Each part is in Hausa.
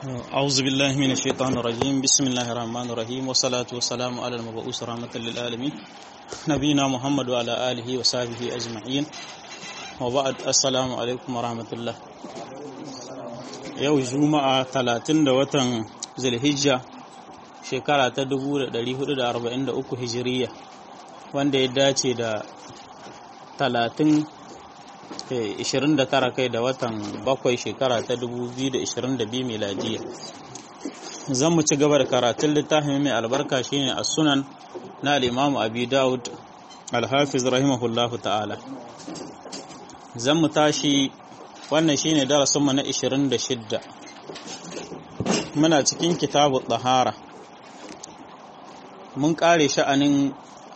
أعوذ بالله من الشيطان الرجيم بسم الله الرحمن الرحيم والصلاة والسلام على المبعوث رحمة للعالمين نبينا محمد وعلى آله وصحبه أجمعين وبعد السلام عليكم ورحمة الله yau juma'a 30 da watan zulhijja shekara ta 1443 hijiriya wanda ya dace da 30 29 kai da watan bakwai shekara ta 2022 miladiya zan mu ci gaba da karatun littafin mai albarka shine a sunan na al'imamu abi daud alhafiz rahimahullahu ta'ala zan mu tashi wannan shine darasinmu na 26 muna cikin kitabu tsahara mun kare sha'anin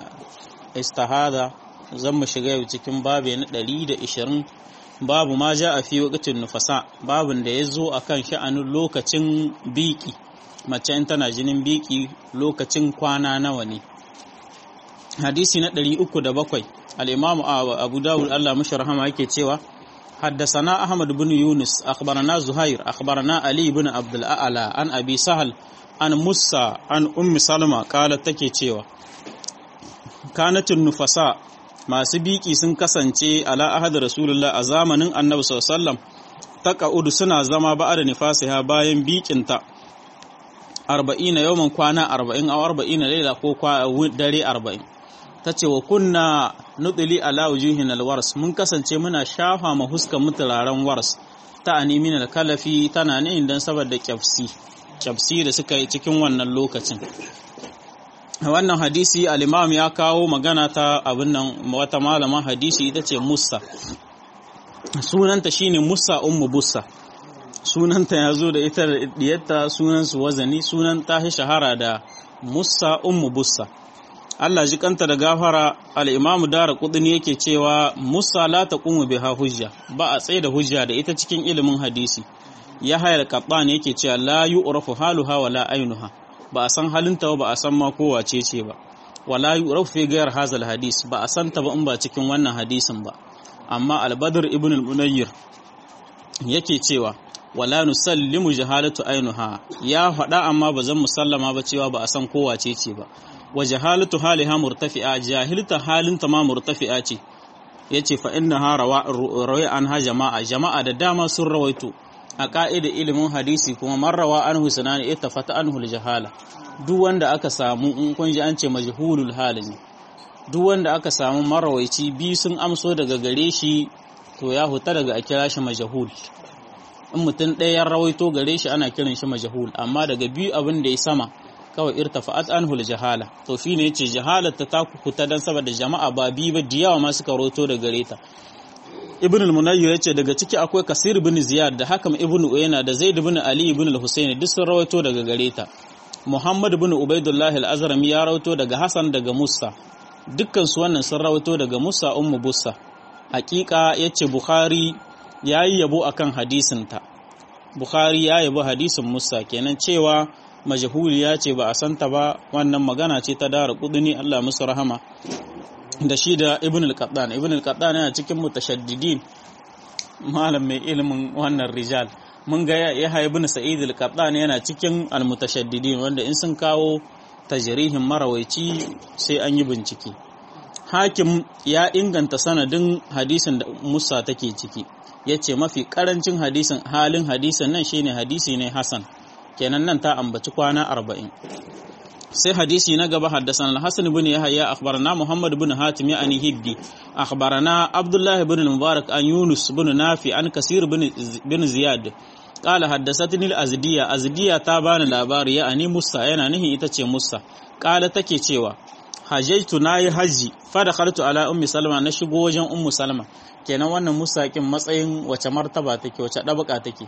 istihada zan mu shiga yau cikin babu na 120 babu ma ja a fi wakatin nufasa babin da ya zo a kan sha'anin lokacin biki mace in tana jinin biki lokacin kwana nawa ne hadisi na 307 al'imamu abu dawud allah mashi rahama yake cewa حدثنا أحمد بن يونس أخبرنا زهير أخبرنا علي بن عبد الأعلى عن أبي سهل عن موسى عن أم سلمة قالت تكي cewa كانت النفساء masu biki sun kasance ala ahad rasulullah a zamanin annabi sallallahu ta ka'udu suna zama ba da nifasiha bayan bikinta arba'ina yawan kwana arba'in a arba'ina laila ko dare arba'in ta ce wa kunna nudili ala wujuhin alwars mun kasance muna shafa ma huskan muturaren wars ta animin kalafi tana ne dan saboda kyafsi kyafsi da suka yi cikin wannan lokacin wannan hadisi al-imam ya kawo magana ta abin nan wata malaman hadisi ita ce musa sunanta shine musa ummu bussa sunanta ya zo da ita da diyarta sunansu wazani sunan ta shahara da musa ummu bussa Allah ji kanta da gafara al-imamu dara kudini yake cewa musa la taqumu biha hujja ba a tsaye da hujja da ita cikin ilimin hadisi ya hayar kabban yake cewa la yu'rafu haluha wala ainuha ba a san halinta ba a san ma kowace ce ba wala yu'rafu fi ghayr hazal hadis ba a san ta ba in ba cikin wannan hadisin ba amma al-badr ibn al-munayyir yake cewa wala nusallimu jahalatu ainuha ya faɗa amma ba zan musallama ba cewa ba a san kowace ce ba wa jahalatu haliha murtafi'a jahilta halinta ma murtafi'a ce yace fa innaha rawa anha jama'a jama'a da dama sun rawaito a ka'idar ilimin hadisi kuma marrawa anhu sunani ita fata anhu jahala duk wanda aka samu in kun ji an ce majhulul hali ne duk wanda aka samu marawaici bi sun amso daga gare shi to ya huta daga a kira shi majhul in mutum ɗaya ya rawaito gare shi ana kiran shi majhul amma daga biyu abin da ya sama kawai irtafa'at anhu jahala to shine yace jahalar ta ta huta dan saboda jama'a ba bi ba diyawa ma suka rawaito daga gare ta ibn al-munayyir yace daga ciki akwai kasir ibn ziyad da hakam ibn uyayna da zaid ibn ali ibn al-husayn duk sun rawaito daga gare ta muhammad ibn ubaidullah al-azrami ya rawaito daga hasan daga musa dukkan su wannan sun rawaito daga musa ummu bussa hakika yace bukhari yayi yabo akan hadisin ta bukhari ya yabo hadisin musa kenan cewa majhuliya ce ba a santa ba wannan magana ce ta dara kuduni Allah musu rahama da shi da ibn al-qattan ibn al-qattan yana cikin mutashaddidin malam mai ilimin wannan rijal mun ga ya ibn sa'id al-qattan yana cikin al-mutashaddidin wanda in sun kawo tajrihin marawaici sai an yi bincike hakim ya inganta sanadin hadisin da musa take ciki yace mafi karancin hadisin halin hadisin nan shine hadisi ne hasan kenan nan ta ambaci kwana arba'in sai hadisi na gaba haddasan al-hasan ibn yahya akhbarana muhammad ibn hatim yani hibdi akhbarana abdullah ibn mubarak an yunus ibn nafi an kasir ibn ziyad qala haddathatni al-azdiya azdiya ta bani labari yani musa yana nihin ita ce musa qala take cewa hajjaitu nayi haji fa dakhaltu ala ummi salma na shigo wajen ummu salma kenan wannan musa kin matsayin wace martaba take wace dabaka take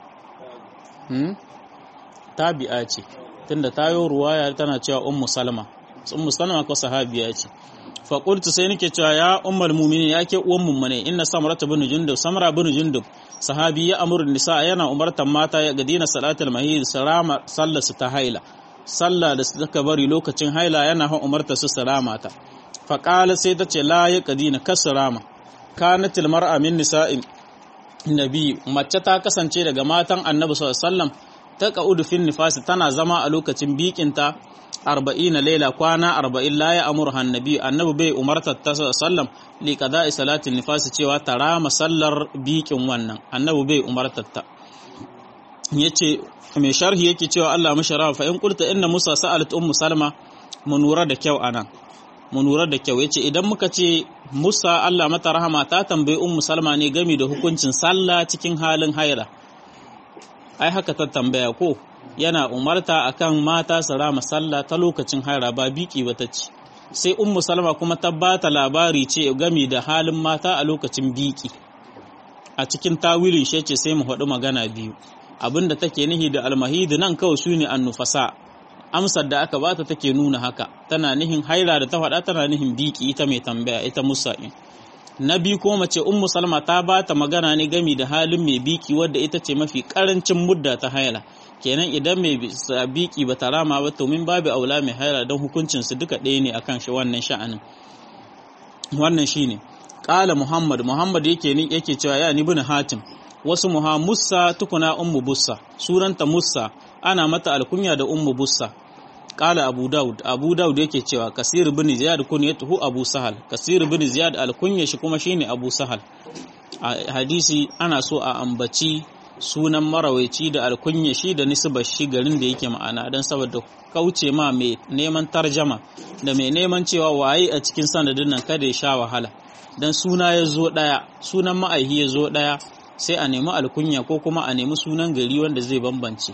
hmm? tabi'a ce tunda tayo ruwaya tana cewa ummu salma ummu salma ko sahabiya ce fa qultu sai nake cewa ya ummul mu'minin yake uwan mummune inna samrata bin jundub samra bin jundub sahabi ya amuru nisa yana umartan mata ya gadina salatul mahid salama sallasu ta haila sallah da suka bari lokacin haila yana han umarta su salama ta fa qala sai ta ce la ya gadina kasrama kanatil mar'a min nisa'in nabi mace ta kasance daga matan annabi sallallahu alaihi wasallam ta qa'udu fin nifasi tana zama a lokacin bikinta arba'ina laila kwana arba'in la ya amur annabi annabi bai umartar ta sallam li qada'i salatin nifasi cewa ta rama sallar bikin wannan annabi bai umartar ta yace mai sharhi yake cewa Allah mashara fa in qulta inna Musa sa'alat ummu Salma mu nura da kyau anan mu nura da kyau yace idan muka ce Musa Allah mata rahama ta tambayi ummu Salma ne game da hukuncin sallah cikin halin haira ai haka ta tambaya ko yana umarta akan mata su rama sallah ta lokacin haira ba biki ba ta ce sai ummu Salma kuma ta bata labari ce game da halin mata a lokacin biki a cikin tawilin shi ce sai mu faɗi magana biyu abinda take nihi da almahidi nan kawai su ne annufasa amsar da aka bata take nuna haka tana nihin haira da ta faɗa tana nihin biki ita mai tambaya ita musa'in na biyu ko mace ummu salma ta bata magana ne gami da halin mai biki wadda ita ce mafi karancin mudda ta haila kenan idan mai biki ba ta rama ba to min babu aula mai haila don hukuncin su duka ɗaya ne akan shi wannan sha'anin wannan shine qala muhammad muhammad yake ni yake cewa ya ni bin hatim wasu muha musa tukuna ummu bussa sunanta musa ana mata alkunya da ummu bussa kala abu daud abu daud yake cewa kasir bin ziyad kunyatuhu abu sahal kasir bin ziyad alkunya shi kuma shine abu sahal a hadisi ana so a ambaci sunan marawaici da alkunya shi da nisbar shi garin da yake ma'ana don saboda kauce ma mai neman tarjama da mai neman cewa waye a cikin sanadin nan kada ya sha wahala dan suna ya zo daya sunan ma'aihi ya zo daya sai a nemi alkunya ko kuma a nemi sunan gari wanda zai bambance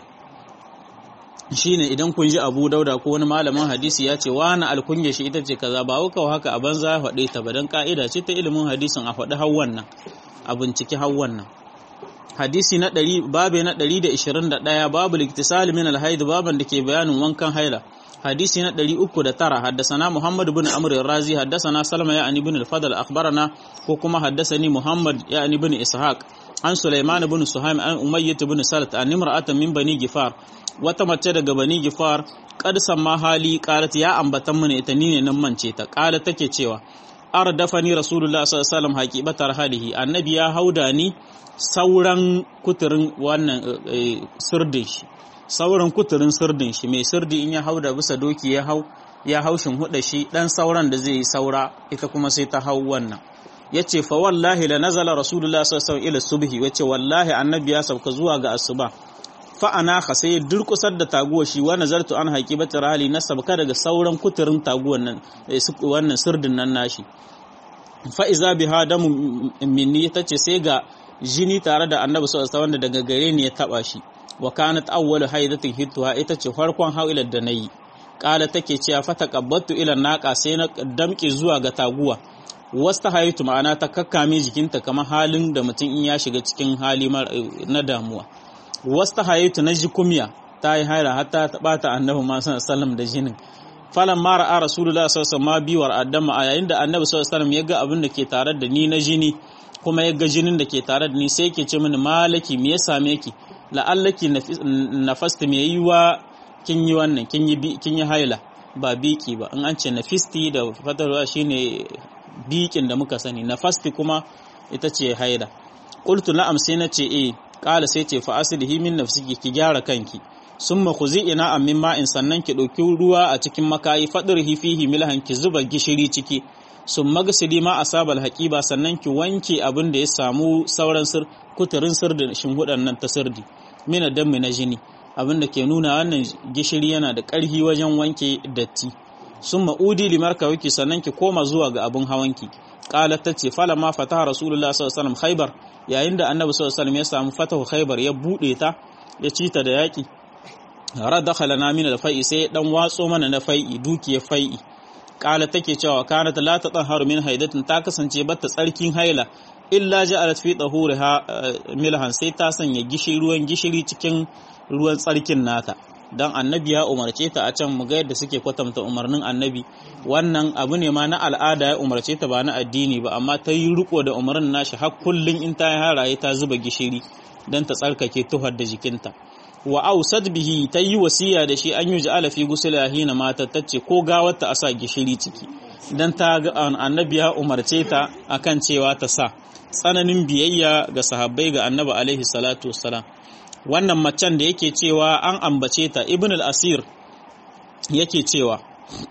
shine idan kun ji abu dauda ko wani malamin hadisi ya ce wani alkunya shi ita ce kaza ba wuka haka a banza ya faɗe ta ba don ka'ida ce ta ilimin hadisin a faɗi hawan nan a binciki hawan nan hadisi na ɗari babe na ɗari da ishirin da ɗaya babu liktisali min alhaidu baban da ke bayanin wankan haila hadisi na ɗari uku da tara haddasana muhammad bin amr razi haddasana salma ya ani bin al-fadl akhbarana ko kuma haddasani muhammad ya ani bin ishaq an sulaiman bin suhaim an umayyah bin salat an imra'atan min bani gifar wata mace daga bani gifar qad samma hali qalat ya ambatan mana ita ni ne nan mance ta qala take cewa ardafani rasulullah sallallahu alaihi wasallam haqibatar halihi annabi ya hauda ni sauran kuturin wannan sirdin shi sauran kuturin sirdin shi mai sirdi in ya hauda bisa doki ya hau ya haushin huda shi dan sauran da zai yi saura ita kuma sai ta hau wannan yace fa wallahi la nazala rasulullah sallallahu alaihi wasallam ila subhi yace wallahi annabi ya sauka zuwa ga asuba fa ana ka sai durkusar da taguwa shi wa nazartu an haqibati rali na sabka daga sauran kuturin taguwan nan wannan sirdin nan nashi fa iza biha damu minni tace sai ga jini tare da annabi sallallahu alaihi wasallam daga gare ni ya taba shi wa kanat awwalu haidatin hittuha ita ce farkon hauilar da nayi kala take cewa fa taqabbattu ila naqa sai na damke zuwa ga taguwa wasta haitu ma'ana ta kakkame jikinta kamar halin da mutum in ya shiga cikin hali na damuwa wasta haitu na jikumya ta yi haira hatta ta bata annabi ma sallallahu da jinin falan mara a rasulullah sallallahu alaihi wasallam biwar addama a yayin da annabi sallallahu alaihi wasallam ya ga abin da ke tare da ni na jini kuma ya ga jinin da ke tare da ni sai ke ce mini malaki me ya same ki la'allaki nafasta me yi wa kin yi wannan kin yi haila ba biki ba in an ce nafisti da fatarwa shine bikin da muka sani nafasti kuma ita ce haila qultu na'am sai na ce eh qala sai ce fa aslihi min nafsiki ki gyara kanki summa khuzi ina amin ma'in sannan ki dauki ruwa a cikin makayi fadirhi fihi milhan ki zuba gishiri ciki sun magasili ma asabal haƙiba sannan ki wanke abin da ya samu sauran sir kuturin sir da shinhudan nan ta sirdi mina dammi na jini abin da ke nuna wannan gishiri yana da ƙarfi wajen wanke datti sun ma'udi limar kawiki sannan ki koma zuwa ga abin hawanki ƙala ta ce fala ma fataha rasulullah sallallahu alaihi khaibar yayin da annabi sallallahu alaihi ya samu fatahu khaibar ya buɗe ta ya ci ta da yaƙi radakhala na min al-fai'i sai dan watso mana na fai'i dukiyar fai'i kala take cewa kanat la tatahharu min haidatin ta kasance batta tsarkin haila illa ja'alat fi tahuriha milhan sai ta sanya gishiri ruwan gishiri cikin ruwan tsarkin nata dan annabi ya umarce ta a can mu ga yadda suke kwatanta umarnin annabi wannan abu ne ma na al'ada ya umarce ta ba na addini ba amma ta yi riko da umarnin nashi har kullun in ta yi haraye ta zuba gishiri dan ta tsarkake tuhar da jikinta wa ausad bihi ta yi wasiya da shi an yi ja'ala fi gusula hina mata tace ko gawar ta asa gishiri ciki dan ta ga annabi ya umarce ta akan cewa ta sa tsananin biyayya ga sahabbai ga annabi alaihi salatu wassalam wannan macen da yake cewa an ambace ta ibn al-asir yake cewa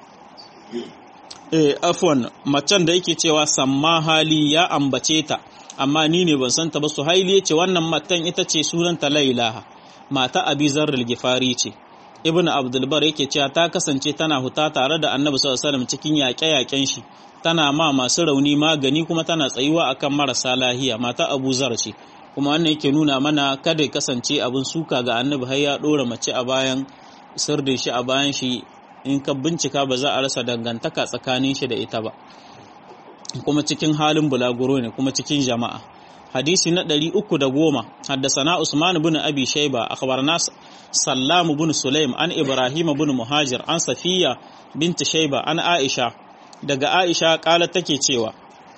eh afwan macen da yake cewa samma hali ya ambace ta amma ni ne ban santa ba su haili yace wannan matan ita ce sunanta lailaha mata abi zarrul gifari ce ibn abdulbar yake cewa ta kasance tana huta tare da annabi sallallahu alaihi wasallam cikin yaƙe-yaƙen shi tana ma masu rauni magani kuma tana tsayuwa akan marasa lahiya mata abu zar ce kuma wannan yake nuna mana kada ya kasance abin suka ga annabi har ya dora mace a bayan sirdin shi a bayan shi in ka bincika ba za a rasa dangantaka tsakanin shi da ita ba kuma cikin halin bulaguro ne kuma cikin jama'a hadisi na ɗari uku da goma haddasana usman bin abi shaiba akhbarna sallam bin sulaim an ibrahim bin muhajir an safiya binti shaiba an aisha daga aisha kala take cewa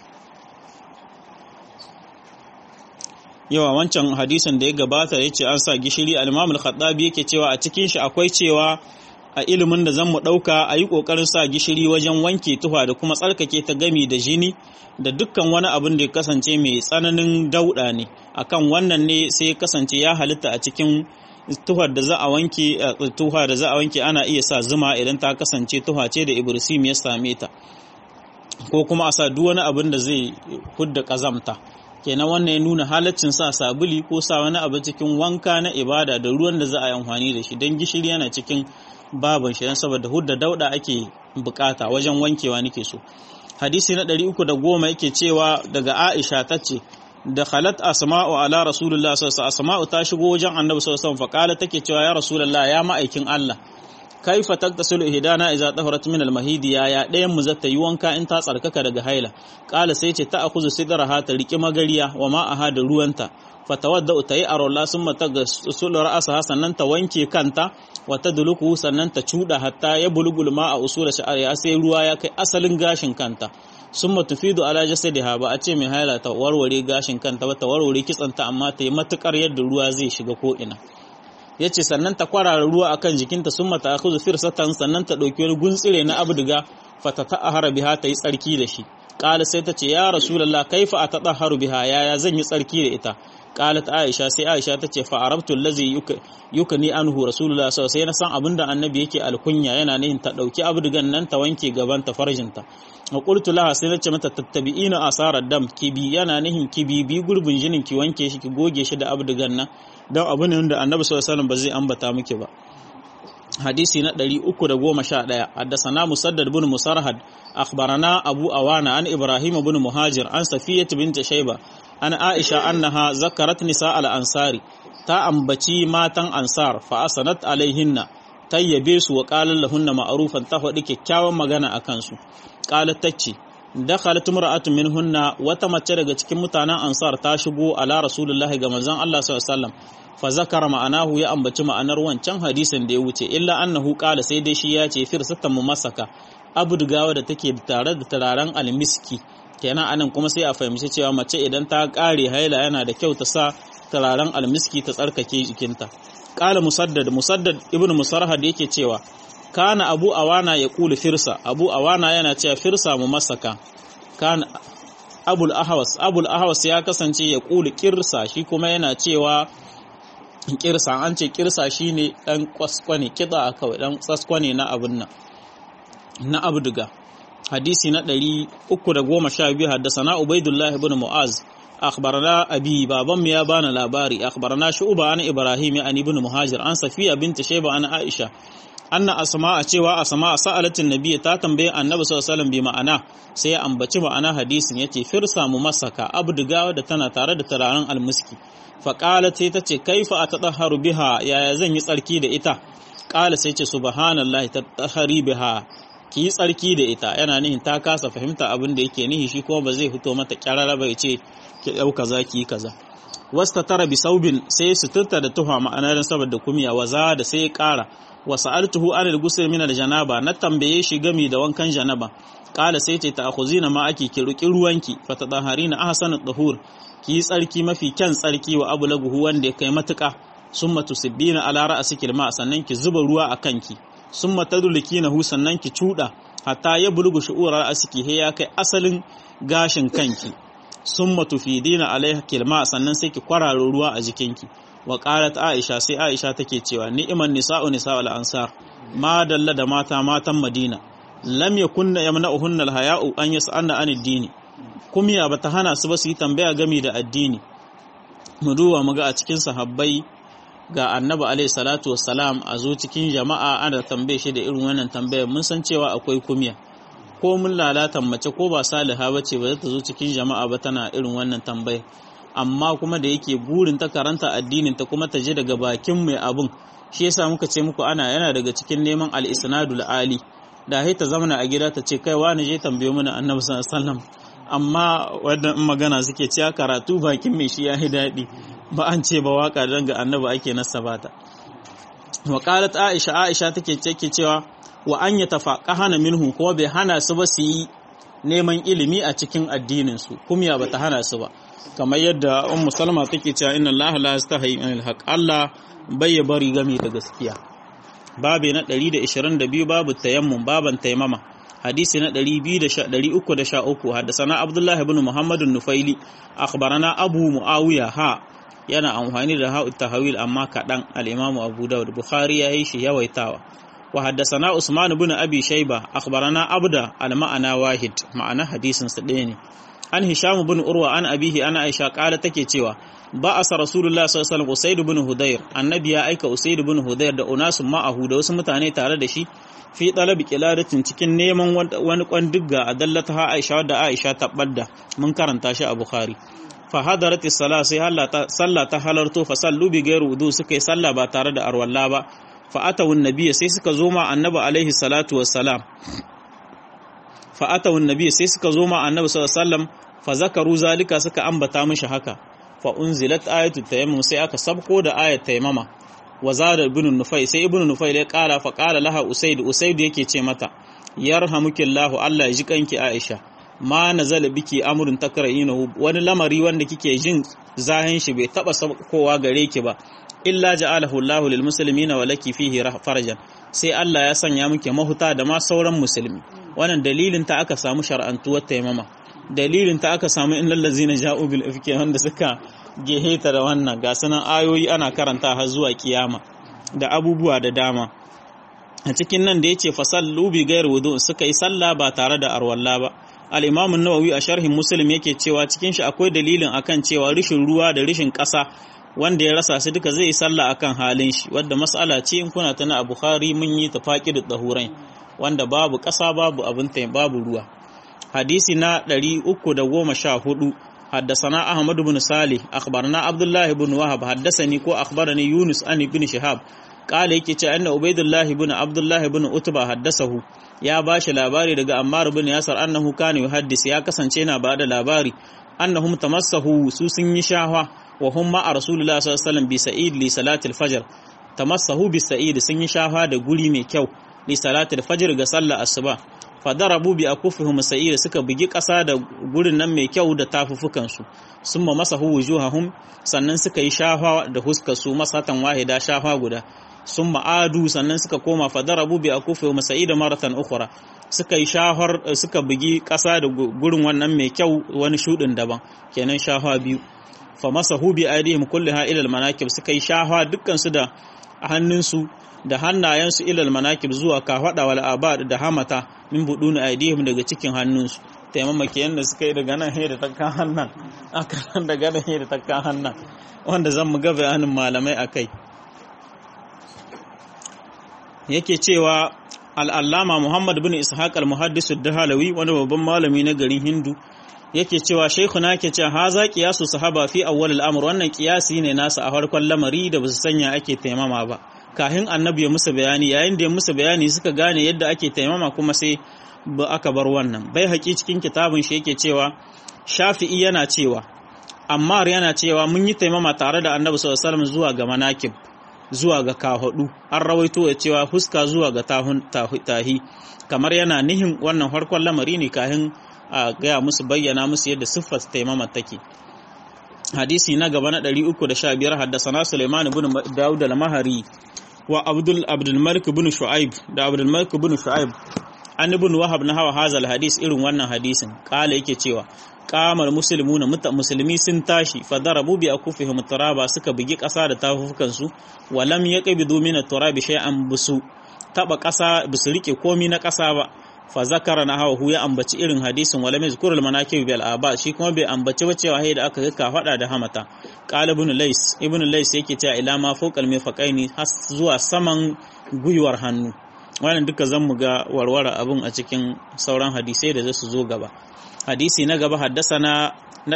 yawa wancan hadisin da ya gabata ya ce an sa gishiri al-imam al-khattabi yake cewa a cikin shi akwai cewa a ilimin da zan mu ɗauka a yi ƙoƙarin sa gishiri wajen wanke tufa da kuma tsarkake ta gami da jini da dukkan wani abin da ya kasance mai tsananin dauɗa ne akan wannan ne sai ya kasance ya halitta a cikin tuhar da za a wanke tuha da za a wanke ana iya sa zuma idan ta kasance tuha ce da ibrisim ya same ta ko kuma a sa duk wani abin da zai hudda ƙazamta kenan wannan ya nuna halaccin sa sabuli ko sa wani abu cikin wanka na ibada da ruwan da za a yi amfani da shi don gishiri yana cikin baban shi saboda hudda dauda ake bukata wajen wankewa nake so hadisi na 310 yake cewa daga Aisha tace da khalat asma'u ala rasulullah sallallahu alaihi asma'u ta shigo wajen annabi sallallahu alaihi wasallam take cewa ya rasulullah ya ma'aikin Allah kaifa taktasilu ihdana idza taharat min al-mahidi ya ya dayan mu zata yi wanka in ta tsarkaka daga haila qala sai ce ta akuzu sidraha ta riki magariya wa ma'aha da ruwanta fatawadda ta yi arola sun mata ga usul ra'asa sannan ta wanke kanta wata duluku sannan ta cuda hatta ya bulgul ma a usul sha'ariya sai ruwa ya kai asalin gashin kanta sun matufidu ala jasadiha ba a ce mai haila ta warware gashin kanta ba ta warware kitsanta amma ta yi matukar yadda ruwa zai shiga ko ina yace sannan ta kwarara ruwa akan jikinta sun mata akhudhu firsatan sannan ta dauki wani guntsire na abduga fatata ahara biha ta yi tsarki da shi qala sai ta ce ya rasulullah kaifa atadahharu biha yaya zan yi tsarki da ita qalat aisha sai aisha tace fa arabtu allazi yukani anhu rasulullah sallallahu alaihi wasallam san abinda annabi yake alkunya yana nihin ta dauki abdugan nan ta wanke gaban ta farjinta wa qultu laha sai nace mata tattabi'ina asarar dam kibi yana nihin kibi bi gurbin jinin ki wanke shi ki goge shi da abdugan nan dan abu ne wanda annabi sallallahu alaihi wasallam ba zai ambata miki ba hadisi na 311 haddathana musaddad bin musarhad akhbarana abu awana an ibrahim bin muhajir an safiyat bint shayba an aisha annaha zakarat nisa al ansari ta ambaci matan ansar fa asanat alaihinna tayyabe su wa qalan lahunna ma'rufan ta faɗi kyakkyawan magana akan su qalat tace dakhalat imra'atun minhunna wata mace daga cikin mutanen ansar ta shigo ala rasulullahi ga manzon Allah sallallahu alaihi wasallam fa zakara ma'anahu ya ambaci ma'anar wancan hadisin da ya wuce illa annahu qala sai dai shi ya ce firsatan mumassaka abudgawa da take tare da turaren almiski kenan anan kuma sai a fahimci cewa mace idan ta kare haila yana da kyau ta sa turaren almiski ta tsarkake jikinta qala musaddad musaddad ibnu musarhad yake cewa kana abu awana ya kula firsa abu awana yana cewa firsa mumassaka kana abul ahwas abul ahwas ya kasance ya kula kirsa shi kuma yana cewa kirsa an ce kirsa shine dan kwaskwane kida kawai dan tsaskwane na abun nan na abduga hadisi na 312 haddasana ubaidullah ibn muaz akhbarana abi baban mu ya bana labari akhbarana shu'ba an ibrahim an ibn muhajir an safiya bint shayba an aisha anna asma'a cewa asma'a sa'alatin nabiyyi ta tambaye annabi sallallahu alaihi wasallam bi ma'ana sai ya ambaci ma'ana hadisin yace firsa mu masaka abduga da tana tare da turaren almuski fa qalat sai tace kaifa atadahharu biha yaya zan yi tsarki da ita qala sai ce subhanallahi tatahhari biha ki yi tsarki da ita yana nihin ta kasa fahimta abin da yake nihi shi kuma ba zai fito mata kyarara bai ce ki dauka za ki yi kaza wasta tara bi saubin sai suturta da tuha ma'anar saboda kumiya waza da sai ya kara wa sa'altuhu an al-ghusl min al-janaba na tambaye shi gami da wankan janaba kala sai ce ta akhuzina ma ake ki ruki ruwanki fa tadaharina ahsanu tahur ki yi tsarki mafi kyan tsarki wa abulaguhu wanda ya kai matuka summa tusibbina ala ra'siki ma sannan ki zuba ruwa a kanki summa tadlikinahu sannan ki cuda hatta ya bulugu shu'ura ra'siki he ya kai asalin gashin kanki summa tufidina alaiha kilma sannan sai ki kwararo ruwa a jikinki wa qalat aisha sai aisha take cewa ni'man nisa'u nisa'ul ansar ma dalla da mata matan madina lam yakunna yamna'uhunna alhaya'u an yas'alna anid dini kumiya bata hana su ba su yi tambaya game da addini mu duba mu ga a cikin sahabbai ga annabi alaihi salatu wassalam a zo cikin jama'a ana tambaye shi da irin wannan tambayar mun san cewa akwai kumiya ko mun lalatan mace ko ba saliha ba ce ba za ta zo cikin jama'a ba tana irin wannan tambayar amma kuma da yake burin ta karanta addinin ta kuma ta je daga bakin mai abun shi yasa muka ce muku ana yana daga cikin neman al-isnadul ali da hai ta zamana a gida ta ce kai wani je tambayo mana annabi sallallahu alaihi wasallam amma wannan magana suke cewa karatu bakin mai shi yayi daɗi ba an ce ba waka dan ga annabi ake nasabata wa qalat aisha aisha take take cewa wa an yatafaqahana minhu ko bai hana su ba su yi neman ilimi a cikin addinin su kumya bata hana su ba kamar yadda ummu salma take cewa inna allaha la yastahi anil haqq allah bai bari game da gaskiya babu na 122 babu tayammum baban taimama hadisi na 313 haddasana abdullah ibn muhammad nufaili akhbarana abu muawiya ha yana amfani da ha'u tahawil amma kadan al-imamu abu daud bukhari ya yi shi yawaitawa wa haddasana usman ibn abi shayba akhbarana abda al-ma'ana wahid ma'ana hadisin sa ɗaya ne an hisham ibn urwa an abihi ana aisha kala take cewa ba asa rasulullah sallallahu alaihi wasallam usaid ibn hudayr annabi ya aika usaid ibn hudayr da unasun ma'ahu da wasu mutane tare da shi fi talabi qiladatin cikin neman wani kwandigga a dallata ha aisha wadda aisha ta badda mun karanta shi a bukhari fa hadarat as-sala sai sallah ta halarto fa sallu bi gairu wudu suka yi sallah ba tare da arwalla ba fa atawu nabiyyi sai suka zo ma annabi alaihi salatu wassalam fa atawu nabiyyi sai suka zo ma annabi sallallahu alaihi wasallam fa zakaru zalika suka ambata mishi haka fa unzilat ayatu tayammum sai aka sabko da ayat tayammama wa zada ibn nufai sai ibn nufai ya kara fa kala laha usaid usaid yake ce mata yarhamukillahu Allah ya ji kanki Aisha ma nazala biki amrun takrahinahu wani lamari wanda kike jin zahin shi bai taba kowa gare ki ba illa ja'alahu Allahu lil muslimina wa laki fihi farajan sai Allah ya sanya muke mahuta da ma sauran musulmi wannan dalilin ta aka samu shar'antuwar taimama dalilin ta aka samu in lallazina ja'u bil ifki wanda suka geheta da wannan ga sanan ayoyi ana karanta har zuwa kiyama da abubuwa da dama a cikin nan da yace fasallu bi ghairi wudu suka yi sallah ba tare da arwalla ba al-imam an-nawawi a sharhin muslim yake cewa cikin shi akwai dalilin akan cewa rishin ruwa da rishin ƙasa wanda ya rasa su duka zai yi sallah akan halin shi wadda mas'ala ce in kuna tana a bukhari mun yi tafaqidut dahurai wanda babu ƙasa babu abin babu ruwa hadisi na 314 حدثنا أحمد بن صالح أخبرنا عبد الله بن وهب حدثني كو أخبرني يونس عن ابن شهاب قال yake ce anna ubaidullah ibn abdullah ibn utba haddasahu ya bashi labari daga ammar ibn yasar annahu kana yuhaddis ya kasance yana bada labari annahum tamassahu su sun yi shahwa wa hum ma rasulullah sallallahu alaihi wasallam bi sa'id li salati al-fajr tamassahu bi sa'id sun yi shahwa da guri mai kyau li salati al-fajr ga sallar asuba fadarabu bi akufihum sa'ira suka bugi ƙasa da gurin nan mai kyau da tafufukansu sun ma masa wujuhahum sannan suka yi shafa da huskar su masatan wahida shafa guda sun ma'adu sannan suka koma fadarabu bi akufihum sa'ida maratan ukhra suka yi shafar suka bugi ƙasa da gurin wannan mai kyau wani shudin daban kenan shafa biyu fa masahu bi aidihim kulliha ila al-manakib suka yi shafa dukkan su da hannunsu da hannayensu ilal manakib zuwa kafada wal abad da hamata min buduni aidihim daga cikin hannunsu taimama kenan da suka yi daga nan he da takkan hannan aka daga nan he da takkan hannan wanda zan mu ga bayanin malamai akai yake cewa al-allama Muhammad bin Ishaq al-Muhaddis ad-Dahalawi wani babban malami na garin Hindu yake cewa shaykhuna yake cewa haza qiyasu sahaba fi awwal al-amr wannan qiyasi ne nasa a farkon lamari da basu sanya ake taimama ba kahin annabi ya musu bayani yayin da ya musu bayani suka gane yadda ake taimama kuma sai ba aka bar wannan bai haƙi cikin kitabun shi yake cewa shafi'i yana cewa ammar yana cewa mun yi taimama tare da annabi sallallahu alaihi wasallam zuwa ga manakib zuwa ga kahudu an rawaito ya cewa fuska zuwa ga tahun tahi kamar yana nihin wannan farkon lamari ne kahin a gaya musu bayyana musu yadda siffar taimama take hadisi na gaba na 315 haddasa Sulaiman ibn Dawud al-Mahari wa Abdul Abdul Malik ibn Shu'aib da Abdul Malik ibn Shu'aib an ibn Wahab na hawa hazal hadis irin wannan hadisin kala yake cewa qamar muslimuna musulmi sun tashi fadarabu bi akufihim turaba suka bugi ƙasa da tafufukan su walam yaqbidu min at-turabi shay'an busu taba ƙasa bisu rike komi na ƙasa ba fa zakara na hawa ya ambaci irin hadisin wala mai zikurul manakib bil aba shi kuma bai ambaci ba cewa da aka ga fada da hamata qala ibn lays ibn lays yake cewa ila ma fawqal mifaqaini har zuwa saman guyuwar hannu wannan duka zan mu ga warware abun a cikin sauran hadisai da zasu zo gaba hadisi na gaba haddasana na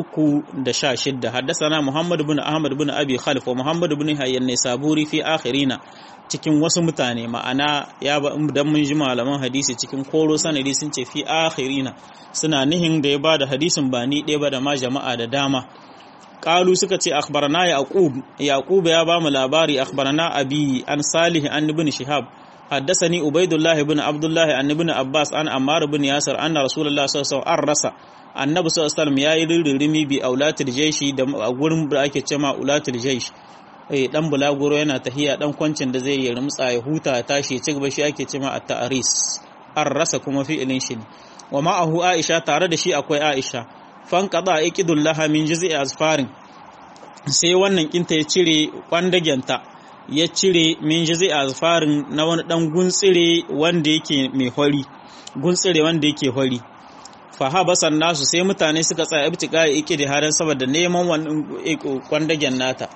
316 haddasana Muhammad ibn Ahmad ibn Abi Khalif wa Muhammad ibn Hayyan Saburi fi akhirina cikin wasu mutane ma'ana ya ba dan mun ji malaman hadisi cikin koro sanadi sun ce fi akhirina suna nihin da ya ba da hadisin ba ni ɗaya ba da ma jama'a da dama qalu suka ce akhbarana yaqub yaqub ya ba mu labari akhbarana abi an salih an ibn shihab حدثني عبيد الله بن عبد الله عن ابن عباس عن عمار بن ياسر أن رسول الله صلى الله عليه وسلم أرسى annabi sallallahu alaihi wasallam yayi rirrimi bi aulatul jaishi da gurin da ake cewa aulatul jaish eh dan bulaguro yana tahiya dan kwancin da zai yi rumtsa ya huta ya tashi ci gaba shi ake cewa at-ta'ris arrasa kuma fi'ilin shi ne wa ma'ahu aisha tare da shi akwai aisha fan qada iqidul laha min juz'i asfarin sai wannan kinta ya cire kwandagenta ya cire min juz'i asfarin na wani dan guntsire wanda yake mai hori guntsire wanda yake hori fahabasan nasu sai mutane suka tsaya ibtika iki da haran saboda neman wannan kwandagen nata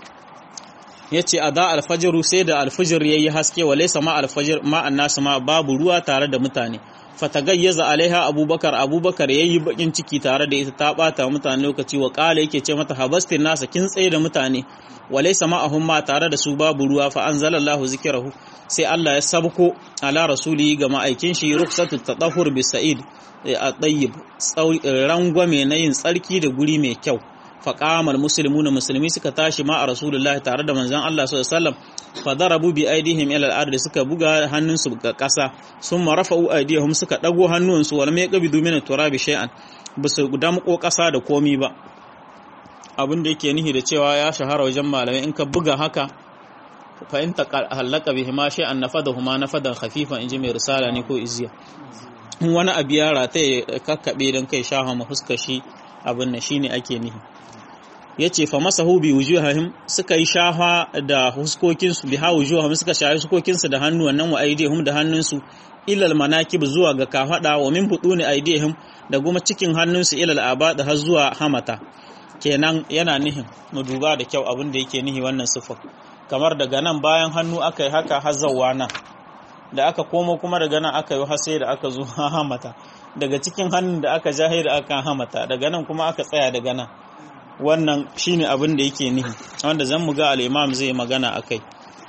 yace ada alfajiru sai da alfajir yayi haske wa laysa ma alfajir ma annasu ma babu ruwa tare da mutane fatagayyaza alaiha abubakar abubakar yayi bakin ciki tare da ita ta bata mutane lokaci wa kala yake ce mata habastin nasa kin tsaye da mutane wa laysa ma'ahum ma tare da su babu ruwa fa anzalallahu zikrahu sai Allah ya sabko ala rasuli ga ma'aikin shi ruksatu tadahhur bi sa'id a ɗayyib rangwame na yin tsarki da guri mai kyau faƙamar musulmi na musulmi suka tashi ma a rasulullah tare da manzan Allah sallallahu fa darabu bi aidihim ila al suka buga hannunsu ga ƙasa sun marafa'u aidihim suka ɗago hannunsu wal mai qabidu min turabi shay'an bisu damƙo ƙasa da komi ba abin da yake nihi da cewa ya shahara wajen malamai in ka buga haka fa in halaka bihima shay'an nafadahuma nafadan khafifan inji mai risala ne ko iziya in wani abu ya rata ya kakkaɓe don kai shafa ma fuskar shi abin nan shine ake nihi ya ce fa masahu bi wujuhahum suka yi shafa da huskokinsu bi ha wujuhahum suka shafi huskokinsu da hannu wannan wa aidihum da hannunsu ilal manakib zuwa ga kafada wa min buduni aidihim da kuma cikin hannunsu ilal abada har zuwa hamata kenan yana nihin mu duba da kyau abin da yake nihi wannan sifar kamar daga nan bayan hannu aka yi haka har zawwa nan da aka komo kuma daga nan aka yi hase da aka zo hamata daga cikin hannun da aka jahe da aka hamata daga nan kuma aka tsaya daga nan wannan shine abin da yake nihi wanda zan mu ga al-imam zai magana akai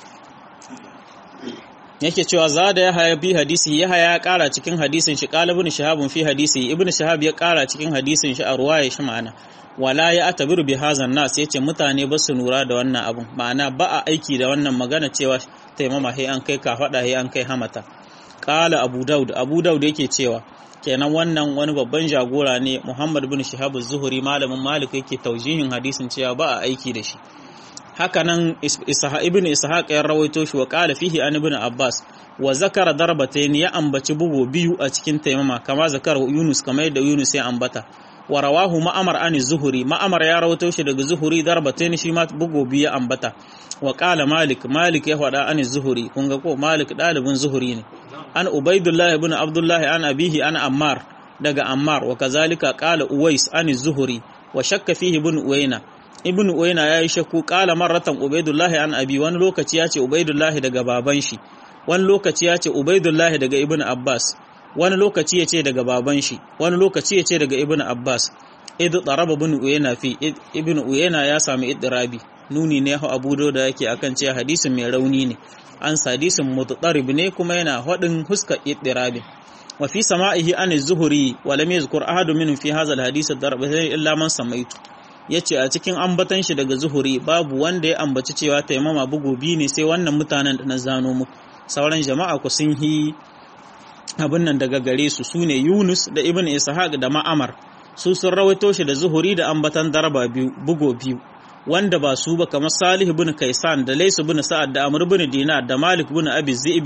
yake cewa za da ya haya bi hadisi ya haya ya kara cikin hadisin shi qalibun shahabun fi hadisi ibn shahab ya kara cikin hadisin shi a ruwaya shi ma'ana wala ya atabiru bi hazan nas yace mutane ba su nura da wannan abun ma'ana ba a aiki da wannan magana cewa taimama he an kai ka fada he an kai hamata qala abu daud abu daud yake cewa kenan wannan wani babban jagora ne muhammad bin shihab az-zuhri malamin malik yake taujihin hadisin cewa ba a aiki da shi haka nan ibn ishaq ya rawaito shi wa qala fihi an ibn abbas wa zakara darbatayn ya ambaci bugu biyu a cikin taimama kama zakar yunus kamar yadda yunus ya ambata wa rawahu ma'amar an zuhuri ma'amar ya rawaito shi daga zuhuri darbatain shi ma bugu biyu ya ambata wa qala malik malik ya faɗa an zuhuri kun ga ko malik dalibin zuhuri ne an ubaidullah ibn abdullah an abihi an ammar daga ammar wa kazalika qala uwais an zuhuri wa shakka fihi ibn uwaina ibn uwaina yayi shakku qala marratan ubaidullah an abi wani lokaci ya ce ubaidullah daga baban shi wani lokaci ya ce ubaidullah daga ibn abbas wani lokaci ya ce daga baban shi wani lokaci ya ce daga ibn abbas idu tsaraba bin uyena fi ibn uyena ya sami idirabi nuni ne hau abu da yake akan cewa hadisin mai rauni ne an hadisin muttarib ne kuma yana hadin huska idirabi wa fi sama'ihi an zuhuri wa lam yazkur ahadun minhum fi hadha alhadith ad-darb illa man samaitu yace a cikin ambatan shi daga zuhuri babu wanda ya ambaci cewa taimama bugu biyu ne sai wannan mutanen da na zano muku sauran jama'a ku sun yi abin nan daga gare su sune Yunus da Ibn Ishaq da Ma'amar su sun rawaito shi da Zuhuri da ambatan darba biyu bugo biyu wanda ba su ba kamar Salih ibn Kaisan da Lays ibn Sa'ad da Amr ibn Dinar da Malik ibn Abi Zi'bi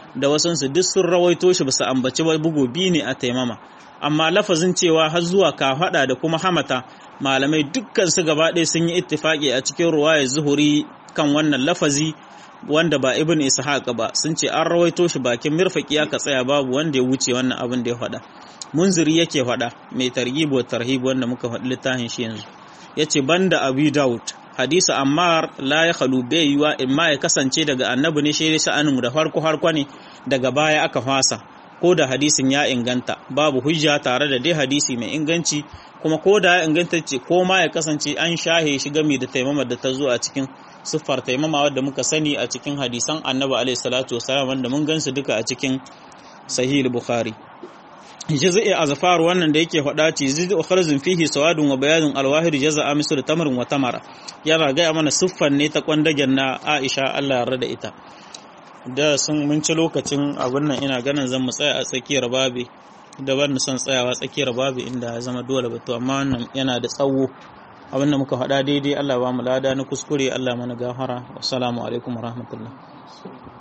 da wasansu duk sun rawaito shi basu ambaci ba bugu biyu ne a taimama amma lafazin cewa har zuwa kafaɗa da kuma hamata malamai dukkan su gaba ɗaya sun yi ittifaki a cikin ruwayar zuhuri kan wannan lafazi wanda ba ibn ishaq ba sun ce an rawaito shi bakin mirfaki aka tsaya babu wanda ya wuce wannan abin da ya faɗa munziri yake faɗa mai targhib wa tarhib wanda muka faɗi littafin shi yanzu yace banda abu daud hadisa ammar la ya khalu bai yiwa imma ya kasance daga annabi ne shi sa'anin da farko harko ne daga baya aka fasa ko da hadisin ya inganta babu hujja tare da dai hadisi mai inganci kuma ko da ya inganta ce ko ma ya kasance an shahe shi gami da taimamar da ta zo a cikin siffar taimama wadda muka sani a cikin hadisan annabi alaihi salatu wasalam wanda mun gansu duka a cikin sahih bukhari jaz'i azfar wannan da yake faɗa ce zid ukharzun fihi sawadun wa bayanun alwahid jaza'a mislu tamrin wa tamara yana ga mana siffar ne ta kwandagen na Aisha Allah ya yarda ita da sun mun ci lokacin abin nan ina ganin zan mu tsaya a tsakiyar babi da ban son tsayawa tsakiyar babi inda ya zama dole ba to amma wannan yana da tsawo abin da muka faɗa daidai Allah ba mu lada na kuskure Allah mana gafara wassalamu alaikum warahmatullahi